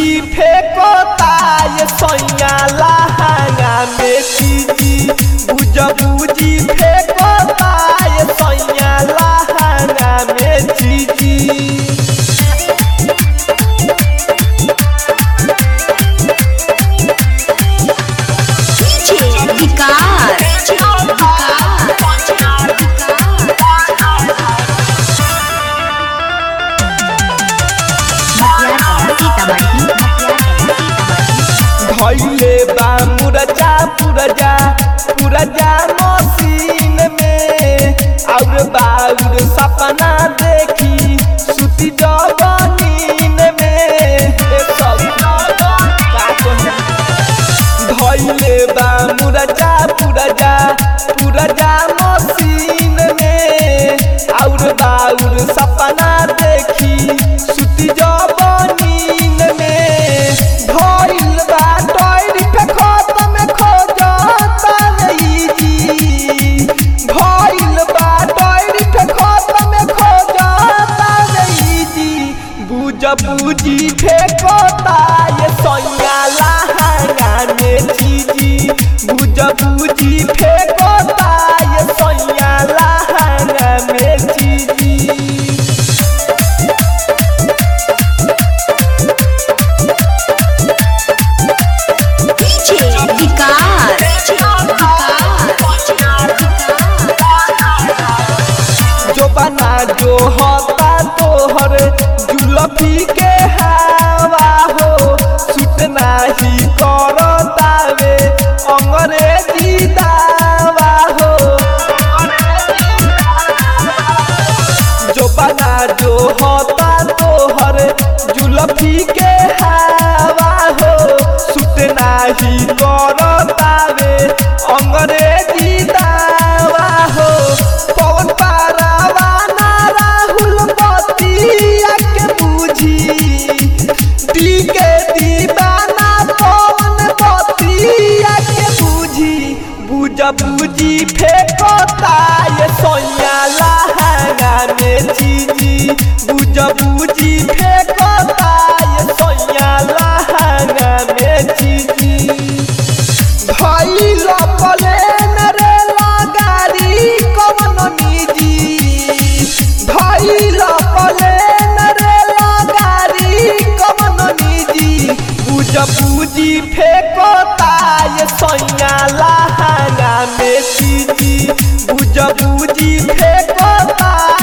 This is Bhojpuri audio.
बूजी फेंकता ये सैया लहंगा में चीजी बुझ बूजी फेंकता ये सैया लहंगा में चीजी DJ विकास धैले बा मुरजा पुरजा पुरजा मशीन में और बाउर सपना देखी सुती जवानीन में ए सब का कहूं? धैले बा मुरजा पुरजा पुरजा मशीन में और बाउर सपना देखी सुती जवानीन में धैल बा टैर पे खत्म खोजता नहीं जी धैल बा टैर पे खत्म खोजता नहीं जी बुझ बुझी फेंकता ये सैया लहंगा में चीजी बुझ बुझी फेंकता ये सैया लहंगा में चीजी DJ विकास जो बना जो होता तोहर जुलफी के हवा हो सुत नाही करतावे अंग्रेजी दावा हो जो बना जो होता तोहर जुलफी के हवा हो सुत नाही करतावे अंग्रेजी दावा हो पवन पारावा ना राहुल बतिया के बूझी दी के दीवाना पवन बतिया के बूझी बुझ बूझी फेंकता ये सोया लहंगा में चीजी बुझ बूझी फेंकता ये सोया लहंगा में चीजी भइल प्लेन रे लगारी कवन निजी भइल प्लेन रे लगारी कवन निजी बुझ बुझी फेंकता ये सैया लहंगा में चीजी बुझ बुझी फेंकता